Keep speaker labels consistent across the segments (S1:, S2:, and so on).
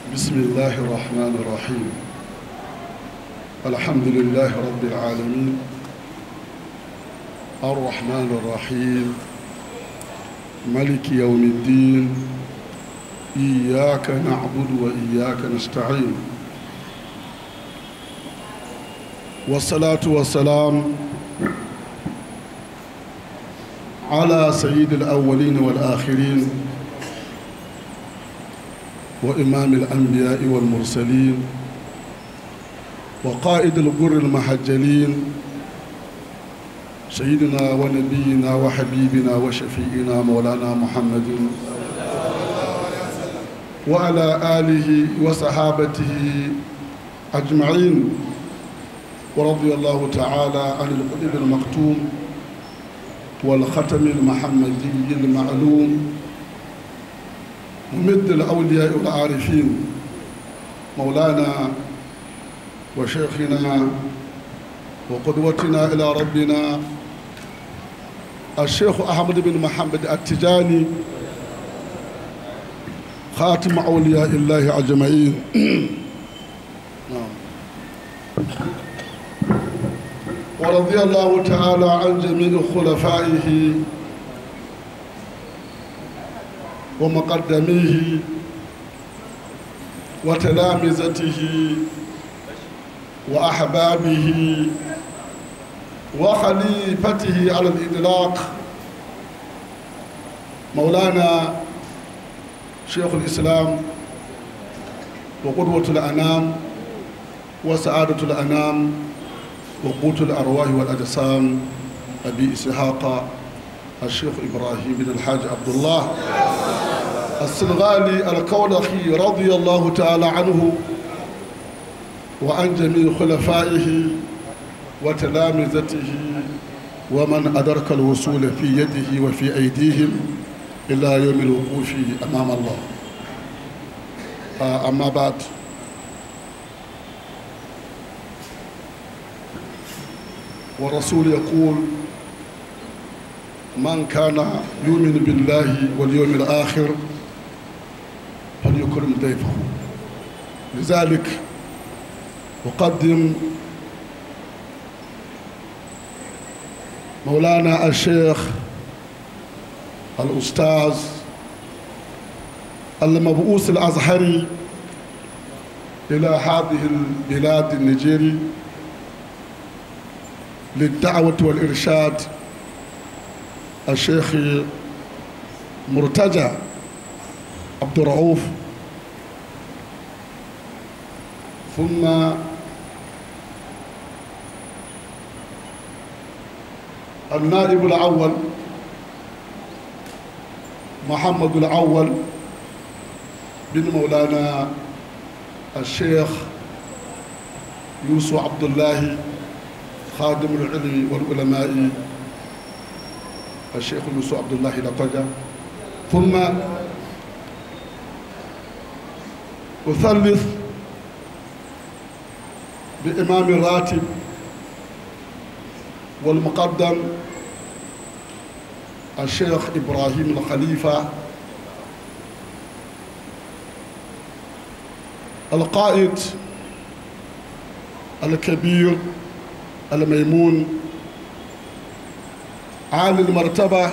S1: بسم الله الرحمن الرحيم الحمد لله رب العالمين الرحمن الرحيم ملك يوم الدين إياك نعبد وإياك نستعين والصلاة والسلام على سيد الأولين والآخرين وإمام الأنبياء والمرسلين وقائد الغر المحجلين سيدنا ونبينا وحبيبنا وشفيئنا مولانا محمد وعلى آله وصحابته أجمعين ورضي الله تعالى عن القلب المختوم والختم المحمدي المعلوم ممد الأولياء والعارفين مولانا وشيخنا وقدوتنا إلى ربنا الشيخ أحمد بن محمد التجاني خاتم أولياء الله أجمعين نعم ورضي الله تعالى عن جميع خلفائه ومقدميه وتلامذته وأحبابه وخليفته على الإطلاق مولانا شيخ الإسلام وقدوة الأنام وسعادة الأنام وقوت الأرواح والأجسام أبي إسحاق الشيخ إبراهيم بن الحاج عبد الله السنغالي الكولخي رضي الله تعالى عنه وعن جميع خلفائه وتلامذته ومن أدرك الوصول في يده وفي أيديهم إلى يوم الوقوف أمام الله أما بعد والرسول يقول من كان يؤمن بالله واليوم الآخر فليكرم ضيفه لذلك أقدم مولانا الشيخ الأستاذ المبعوث الأزهري إلى هذه البلاد النيجيري للدعوة والإرشاد الشيخ مرتجى عبد الرؤوف ثم النائب الأول محمد الأول بن مولانا الشيخ يوسف عبد الله خادم العلم والعلماء الشيخ يوسف عبد الله لقجة ثم أثلث بإمام الراتب والمقدم الشيخ إبراهيم الخليفة القائد الكبير الميمون عالي المرتبة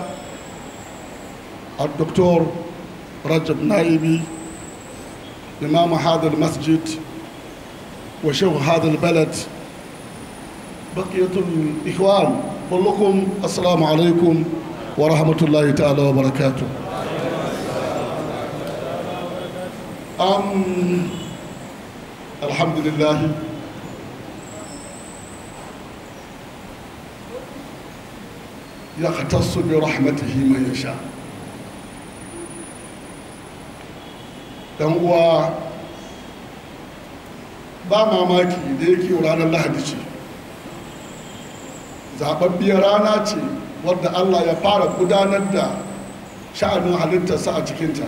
S1: الدكتور رجب نايبي إمام هذا المسجد وشيخ هذا البلد بقية الإخوان كلكم السلام عليكم ورحمة الله تعالى وبركاته أم الحمد لله يختص برحمته من يشاء dan uwa ba mamaki da yake ranar lahadi ce zababbiyar rana ce wadda allah ya fara gudanar da sha'anin halittarsa a cikinta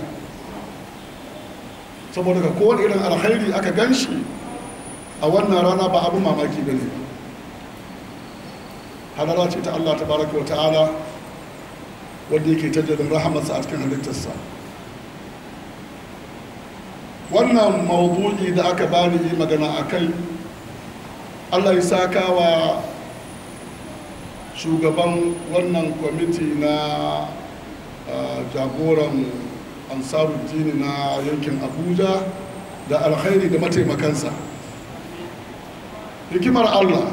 S1: saboda ga kowane irin alkhairi aka gan shi a wannan rana ba abu mamaki ba ne hadara ce ta allah ta baraka wa ta'ala wadda yake tajjalin rahamarsa a cikin halittarsa wannan maudu'i da aka bani yi magana a kai allah ya saka wa shugaban wannan kwamiti na uh, jagoran ansaruddini na yankin abuja da alkhairi da mataimakansa hikimar allah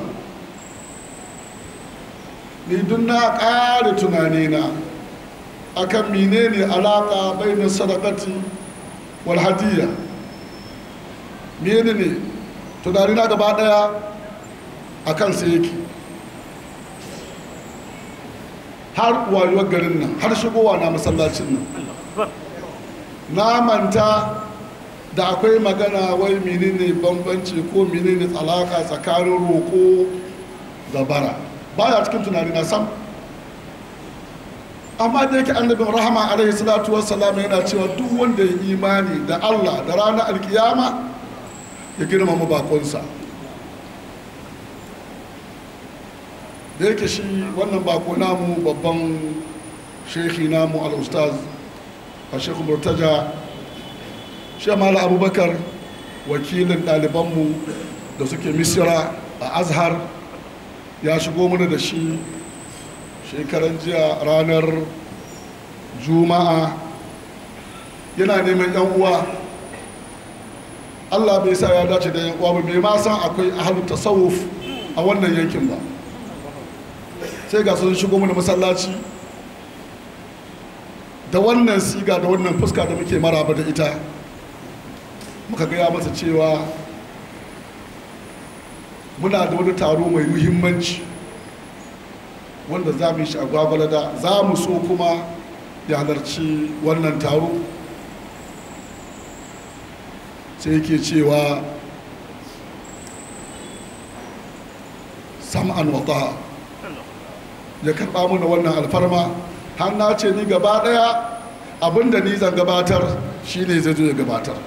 S1: ni duk na ƙara tunanina akan menene alaƙa bainar sadakati wal hadiyya menene tunanina gaba ɗaya akan sai yake har wayuwar garin nan har shigowa na masallacin nan na manta da akwai magana wai menene bambanci ko menene tsalaka tsakanin roƙo da bara baya cikin tunani na sam amma da yake annabin rahama alaihi salatu wassalam yana cewa duk wanda ya imani da Allah da ranar alkiyama ya girmama bakonsa da yake shi wannan bako namu babban shekhi namu al-ustaz a shekhu murtaja shamala abubakar wakilin ɗalibanmu da suke misira a azhar ya shigo mana da shi shekaran jiya ranar juma'a yana neman yan uwa allah bai sa ya dace da yan uwa ba bai ma san akwai ahalu tasawuf a wannan yankin ba sai ga sun shigo mana masallaci da wannan siga da wannan fuska da muke maraba da ita muka gaya masa cewa muna da wani taro mai muhimmanci wanda za mu yi shi a gwagwalada za mu so kuma ya halarci wannan taro sai yake cewa sam'an wata ya karɓa mana wannan alfarma har na ce ni gaba ɗaya abinda ni zan gabatar shine zai zo ya gabatar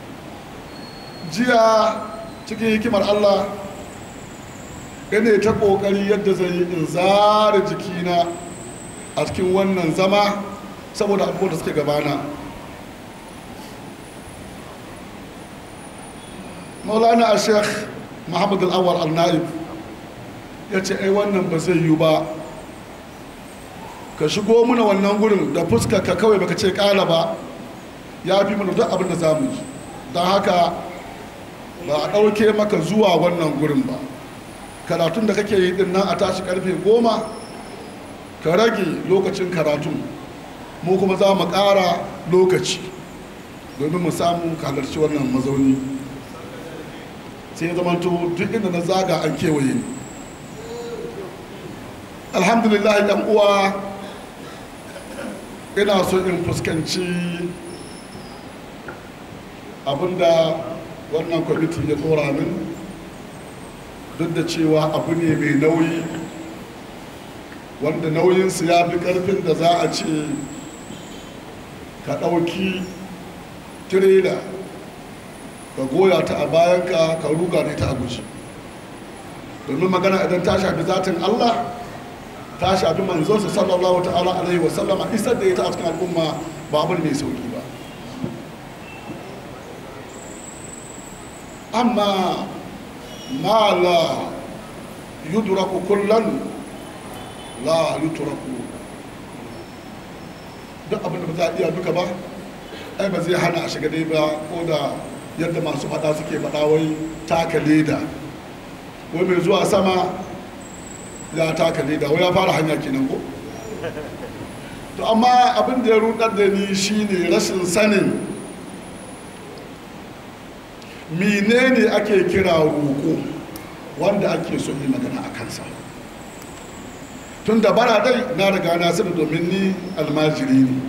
S1: jiya cikin hikimar allah ina ta ƙoƙari yadda zai yi in zara jikina a cikin wannan zama saboda abubuwan da suke gabana maulana a sheikh muhammad al'awar al-na'ib ya ce ai wannan ba zai yi ba ka shigo muna wannan gurin da fuska ka kawai baka ce ƙala ba ya fi mana duk abin da za mu yi don haka ba a ɗauke maka zuwa wannan gurin ba karatun da kake yi din nan a tashi karfe goma ka rage lokacin karatun mu kuma za mu ƙara lokaci domin mu samu halarci wannan mazauni sai zamanto duk inda na zaga an kewaye ni alhamdulillah yan uwa ina so in fuskanci abinda wannan kwamiti ya tsora min duk da cewa abu ne mai nauyi wanda nauyinsu ya fi karfin da za a ce ka ɗauki tirela ka goya ta a bayanka ka ruga da ita a guji domin magana idan ta shafi zatin allah ta shafi manzonsa sallallahu ta'ala alaihi wasallama isar da ita a cikin al'umma ba abu mai sauki ba amma ma la yudraku kullan la yutraku duk abin da ba za a iya duka ba ai ba zai hana a shiga dai ba ko da yadda masu fada suke fada wai taka leda wai mai zuwa sama ya taka leda wai ya fara hanya kenan ko to amma abin da ya rudar da ni shine rashin sanin menene ake kira roƙo wanda ake so yi magana a kansa tun da bara dai na riga na sani domin ni almajiri ne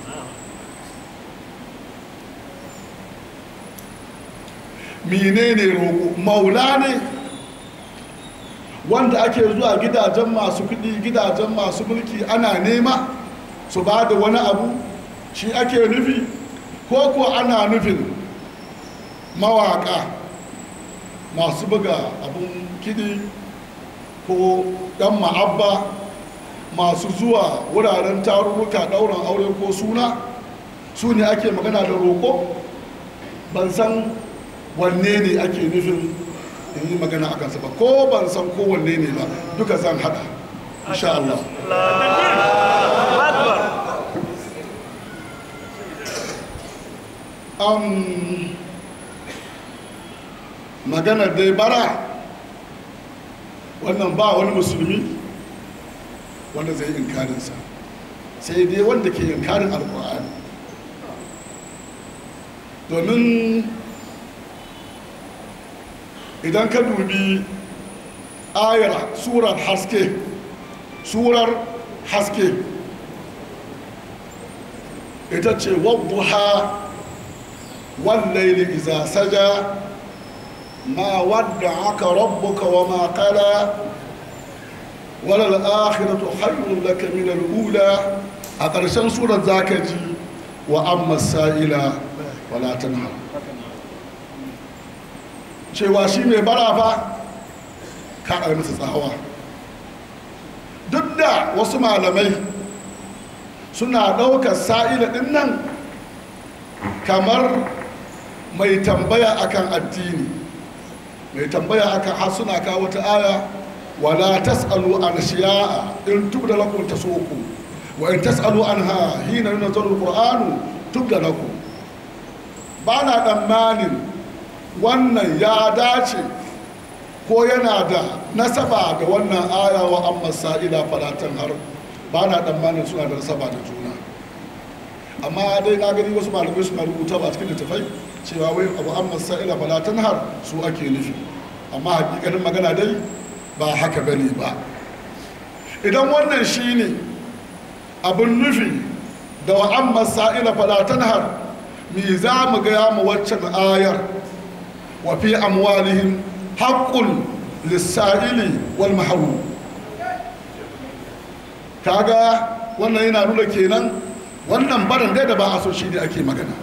S1: menene roƙo maula ne wanda ake zuwa gidajen masu kuɗi gidajen masu mulki ana nema su ba da wani abu shi ake nufi ko ko ana nufin mawaka masu buga abun kiɗi ko ɗan ma'abba masu zuwa wuraren tarurruka ɗaurin aure ko suna su ne ake magana da roƙo ban san wanne ne ake nufin in yi magana a kansa ba ko ban san ko wanne ne ba duka zan hada insha Allah um, maganar dai bara wannan ba wani musulmi wanda zai inkarinsa sai dai wanda ke inkarin alkur'ani domin idan ka dubi ayar surar haske surar haske ita ce wadduha wallaili iza saja ma wadda aka rabbuka wa ma qala wala al-akhiratu khayrun laka min al-ula a ƙarshen surar zaka ji wa amma sa'ila wala tanha cewa shi mai bara fa ka ɗaya masa tsawa duk da wasu malamai suna ɗaukar sa'ila ɗin nan kamar mai tambaya akan addini mai tambaya akan har suna kawo ta aya wala tas'alu an shiya'a in tubda lakum tasuku wa in tas'alu anha hina yunzalu alqur'anu tubda lakum ba na tsammanin wannan ya dace ko yana da nasaba da wannan aya wa amma sa'ila falatan har ba na tsammanin suna da nasaba da juna amma dai na gani wasu malamai suna rubuta ba cikin littafai cewa wai abu amma sa'ila falatan har su ake nufi amma hakikanin magana dai ba haka bane ba idan wannan shine abin nufi da wa amma sa'ila falatan har me za mu gaya mu waccan ayar wa fi amwalihim haqqun lis-sa'ili wal mahrum kaga wannan yana nuna kenan wannan baran dai da ba a so shi ne ake magana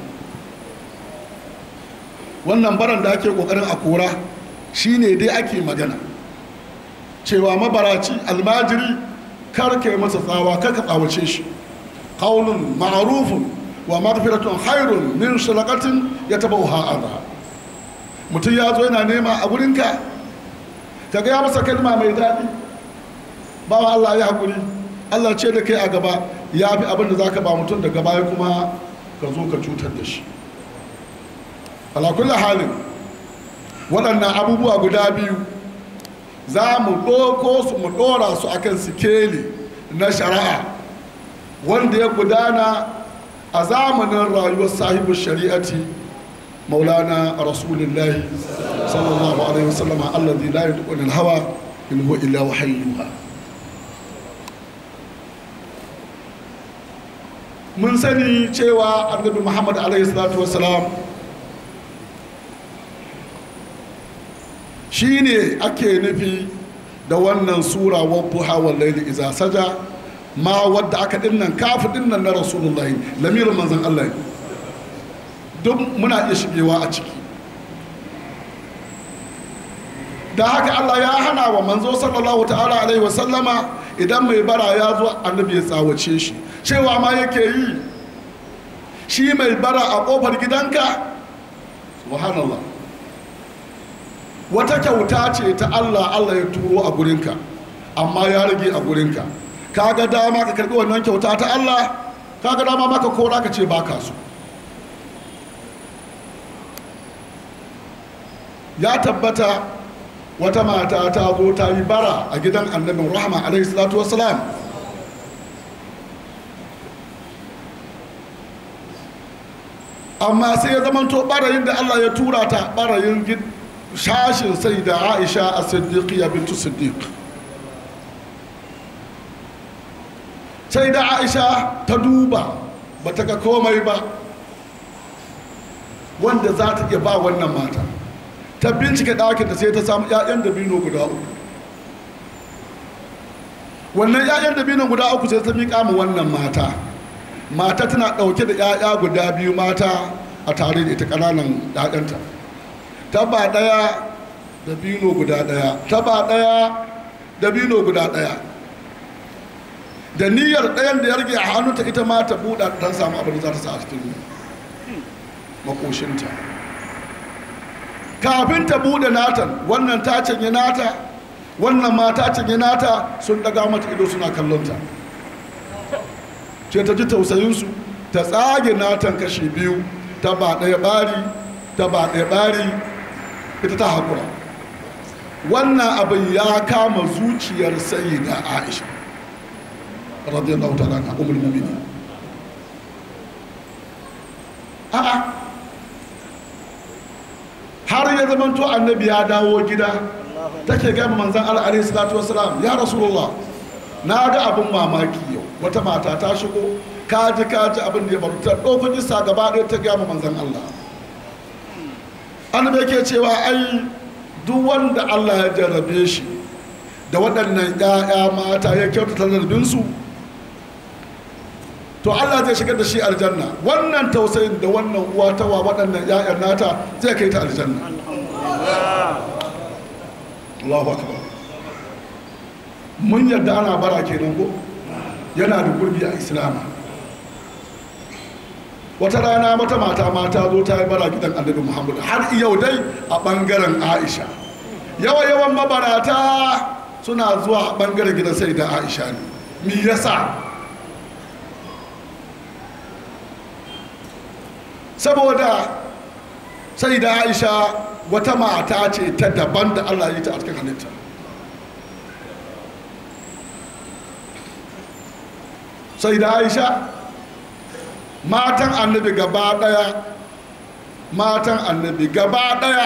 S1: wannan baran da ake kokarin a kora shi ne dai ake magana cewa mabaraci almajiri kar ka yi masa tsawa kar ka tsawace shi qaulun ma'rufun wa maghfiratun khairun min sadaqatin yatabawha adha mutum ya zo yana nema a gurinka ka ga ya masa kalma mai daɗi bawa Allah ya haƙuri Allah ce da kai a gaba ya fi abin da za ka ba mutum daga baya kuma ka zo ka cutar da shi alakulli halin waɗannan abubuwa guda biyu za mu ɗoko su mu ɗora su akan sikeli na shari'a wanda ya gudana a zamanin rayuwar sahibu shari'ati maulana rasulullahi sallallahu alaihi wasallama alladhi la yadqu hawa in huwa illa wahayyuha mun sani cewa annabi muhammad alaihi salatu wasalam shi ne ake nufi da wannan sura wadduha wal layli iza saja ma wadda aka dinnan kafi dinnan na rasulullahi lamirin manzon Allah ne duk muna iya shigewa a ciki da haka Allah ya hana wa manzo sallallahu ta'ala alaihi wasallama idan mai bara ya zo annabi ya tsawace shi cewa ma yake yi shi mai bara a kofar gidanka subhanallah wata kyauta ce ta Allah Allah ya turo a gurinka amma ya rage a gurinka kaga dama ka karbi wannan kyauta ta Allah kaga dama maka kora ka ce baka so ya tabbata wata mata ta zo ta yi bara a gidan annabin rahama alaihi salatu wassalam amma sai ya zamanto barayin da Allah ya tura ta barayin shashin sai da Aisha a siddiqiya bintu siddiq sai da Aisha ta duba ba ta ga komai ba wanda za ta iya ba wannan mata ta bincika ɗakinta sai ta samu 'ya'yan dabino guda uku wannan 'ya'yan dabino guda uku sai ta miƙa mu wannan mata mata tana ɗauke da 'ya'ya guda biyu mata a tare da ita ƙananan 'ya'yanta ta ba ɗaya dabino guda ɗaya ta ba ɗaya dabino guda ɗaya da niyyar ɗayan da ya rage a hannunta ita ma ta buɗa don samu abin da za ta sa a cikin makoshinta kafin ta bude natan wannan ta canye nata wannan ma ta canye nata sun daga mata ido suna kallonta ce ta ji tausayinsu ta tsage natan kashi biyu ta ba ɗaya ɓari ta ba ɗaya ɓari ita ta haƙura wannan abin ya kama zuciyar sayi da aisha radiyallahu ta'ala na umar mumini a'a har ya zamanto annabi ya dawo gida take gama manzan al'adun salatu wasalam ya rasulullah na ga abin mamaki yau wata mata ta shigo kaji kaji abin da ya faru ta ɗauko isa gaba ɗaya ta gama manzan allah annabi yake cewa ai duk wanda allah ya jarrabe shi da waɗannan 'ya'ya mata ya kyautata zarabinsu to allah zai shigar da shi aljanna wannan tausayin da wannan uwa ta wa waɗannan 'ya'yan nata zai kai ta aljanna allahu akbar mun yadda ana bara kenan ko yana da gurbi a islama wata rana wata mata mata zo ta yi bara gidan annabi muhammad har yau dai a bangaren aisha yawa yawan mabarata suna zuwa a bangaren gidan sai da aisha ne me yasa saboda sai da aisha wata mata ce ta daban da allah yi ta a cikin halitta sai da aisha matan annabi gaba daya matan annabi gaba daya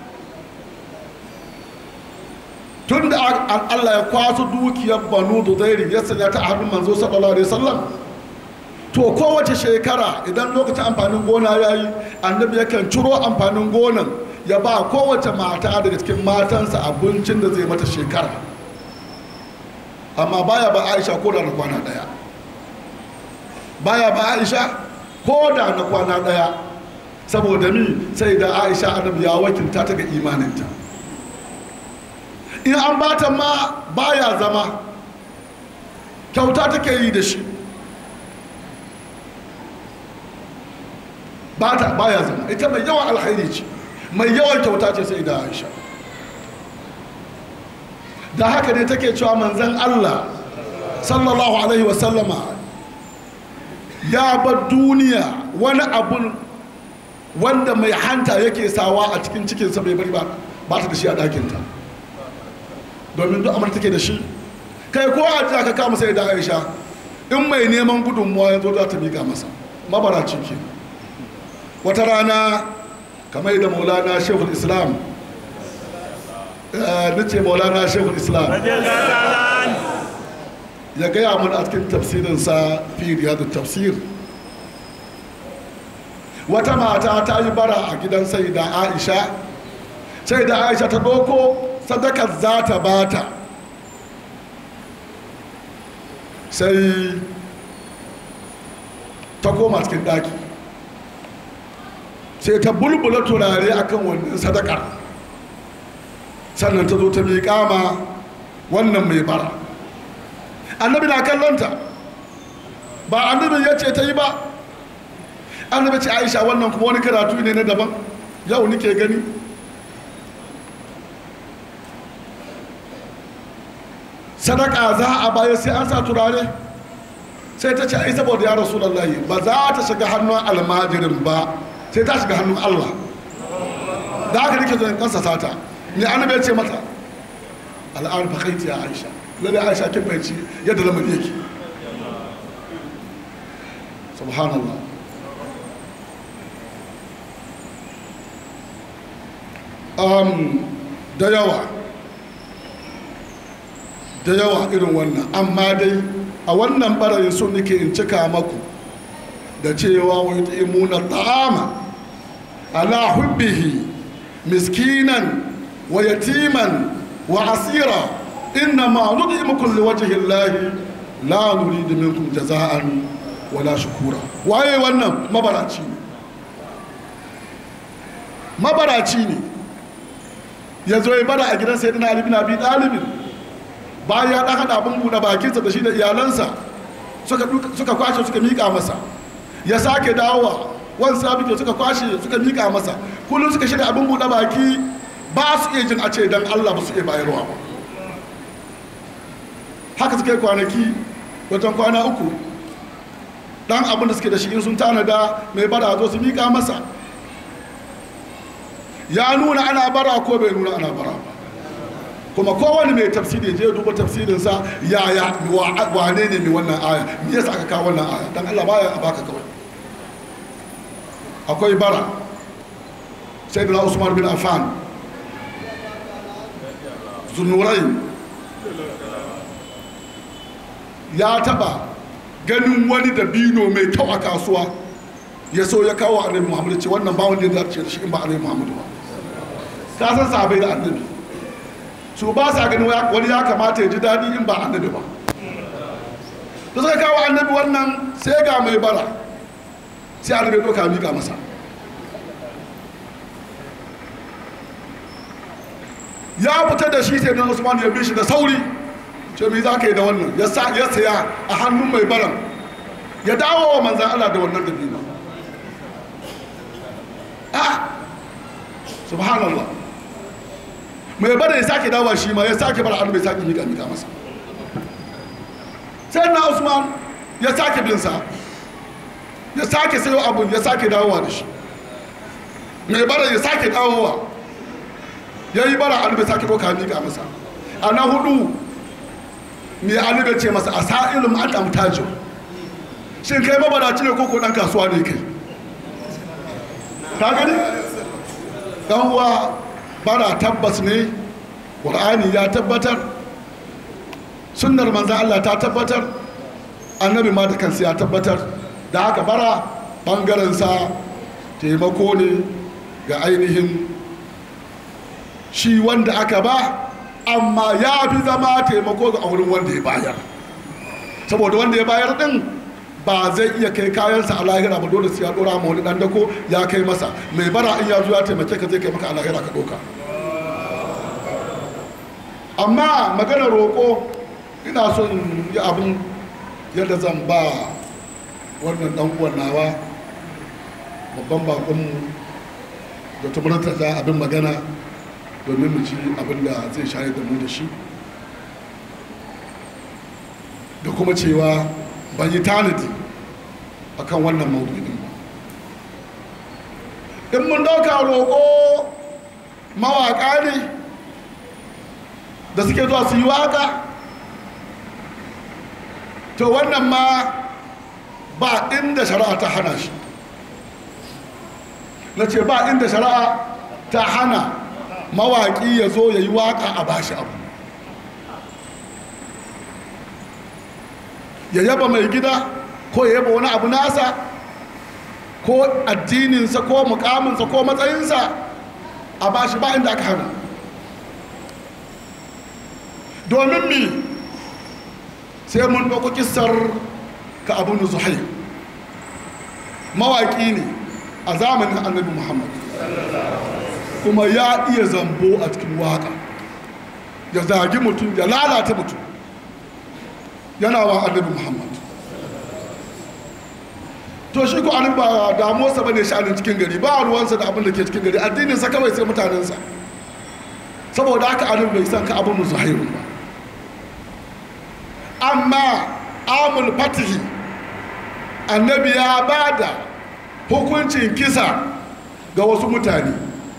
S1: tun da allah ya kwaso dukiyar banu da zairi ya sanya ta a hannun manzo sallallahu alaihi wasallam to kowace shekara idan lokacin amfanin gona ya yi annabi yakan ciro amfanin gonan ya ba kowace mata daga cikin matansa abincin da zai mata shekara amma baya ba aisha ko da na kwana daya baya ba aisha ko da na kwana daya saboda mi sai da aisha annabi ya wakilta ta ga imaninta in an bata ma baya zama kyauta take yi da shi bata baya zama ita mai yawan alkhairi ce mai yawan kyauta ce sai da aisha da haka ne take cewa manzan allah sallallahu alaihi wasallama ya bar duniya wani abun wanda mai hanta yake sawa a cikin cikinsa bai bari ba ba ta da shi a ɗakinta domin duk amurta take da shi kai ko a ji ka kama sai da aisha in mai neman gudunmuwa ya zo za ta miƙa masa mabaraci ke wata rana kamar da maulana shehul islam nace maulana shehul islam ya gaya mun a cikin tafsirinsa fi riyadu tafsir wata mata ta yi bara a gidan sai da aisha sai da aisha ta doko sadakar za ta bata sai ta koma cikin daki sai ta bulbula turare akan wannan sadakar sannan ta zo ta miƙa ma wannan mai bara annabi na kallonta ba annabi ya ce ta yi ba annabi ce aisha wannan kuma wani karatu ne na daban yau nike gani sadaka za a baya sai an sa turare sai ta ce ai saboda ya rasu lallahi ba za ta shiga hannun almajirin ba sai ta shiga hannun allah da haka nake zai kansa sata ne annabi ya ce mata al'an fakaiti ya aisha lalle aisha kin fahimci yadda lamari yake subhanallah um, da yawa da yawa irin wannan amma dai a wannan barayin so nake in cika maku da cewa wa imuna ta'ama ala hubbihi miskinan wa yatiman wa asira inna ma nud'imukum liwajhi llahi la nuridu minkum jaza'an wala shukura waye wannan mabaraci ne mabaraci ne ya zo ya bara a gidan sayyidina ali bin abi talib bayan ya dan hada abin buɗe bakinsa da shi da iyalansa suka suka kwashe suka mika masa ya sake dawowa wani sabi suka kwashe suka mika masa kullum suka shirya abin buɗe baki ba su iya jin a ce dan Allah ba su iya bayarwa ba haka suka yi kwanaki wajen kwana uku dan abin da suke da shi in sun tanada mai bara zo su mika masa ya nuna ana bara ko bai nuna ana bara ba kuma kowane mai tafsiri je duba tafsirinsa yaya wane ne mai wannan aya me yasa aka kawo wannan aya dan Allah baya a baka kawai akwai bara sai da Usman bin Affan zunurai ya taba ganin wani dabino mai kyau a kasuwa ya so ya kawo annabi Muhammad ce wannan ba wanda ya dace da shi in ba annabi Muhammad ba ka san sahabbai da annabi su ba sa ganin wani ya kamata ya ji daɗi in ba annabi ba da suka kawo annabi wannan sai ga mai bara sai annabi ya ɗauka miƙa masa ya fita da shi sai dan usman ya bi shi da sauri ce me za ka yi da wannan ya saya a hannun mai baran ya dawo wa manzan Allah da wannan dabino a subhanallah mai bada ya sake dawa shi ma ya sake bar hannu bai sake mika mika masa sai na usman ya sake bin sa ya sake sayo abun ya sake dawowa da shi mai bara ya sake dawowa ya yi bara hannu bai sake doka mika masa a na hudu mai hannu bai ce masa a sa'ilin an amtajin shin kai mabaraci ne koko dan kasuwa ne kai ka gani dan uwa bara tabbas ne ƙur'ani ya tabbatar sunnar manzan Allah ta tabbatar annabi ma da kansa ya tabbatar da haka bara ɓangarensa taimako ne ga ainihin shi wanda aka ba amma ya fi zama taimako ga wurin wanda ya bayar saboda wanda ya bayar din ba zai iya kai kayansa a lahira ba dole sai ya dora ma wani dan dako ya kai masa mai bara in ya zo ya taimake ka zai kai maka a lahira ka doka amma magana roƙo ina so in yi abin yadda zan ba wannan dan uwan nawa babban bakonmu da tumurta ta abin magana domin mu ci abin da zai shayar da mu da shi da kuma cewa ban yi tanadi a kan wannan maudu'in ba in mun dauka roƙo mawaƙa ne da suke zuwa su yi waƙa to wannan ma ba inda shari'a ta hana shi na ce ba inda shari'a ta hana mawaƙi ya zo ya yi waƙa a bashi abu ya yaba mai gida ko ya yaba wani abu nasa ko addininsa ko mukaminsa ko matsayinsa a bashi ba inda aka hana domin mi sai mun ɗauko kisar ka abu na zuhai mawaƙi ne a zamanin annabi muhammad kuma ya iya zambo a cikin waƙa ya zagi mutum ya lalata mutum yana wa annabi muhammad to shi ko annabi ba damuwarsa bane sha'anin cikin gari ba ruwansa da abin da ke cikin gari addininsa kawai sai mutanensa saboda haka annabi bai san ka abin mu zuhairu ba amma amul fatihi annabi ya ba da hukuncin kisa ga wasu mutane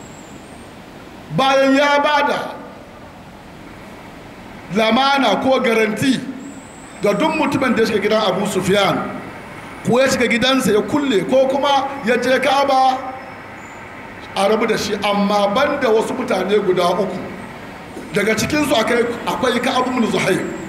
S1: bayan ya ba da lamana ko garanti ga duk mutumin da ya shiga gidan abu sufyan ko ya shiga gidansa ya kulle ko kuma ya je kaba a rabu da shi amma banda wasu mutane guda uku daga cikinsu akwai ka abu zuhair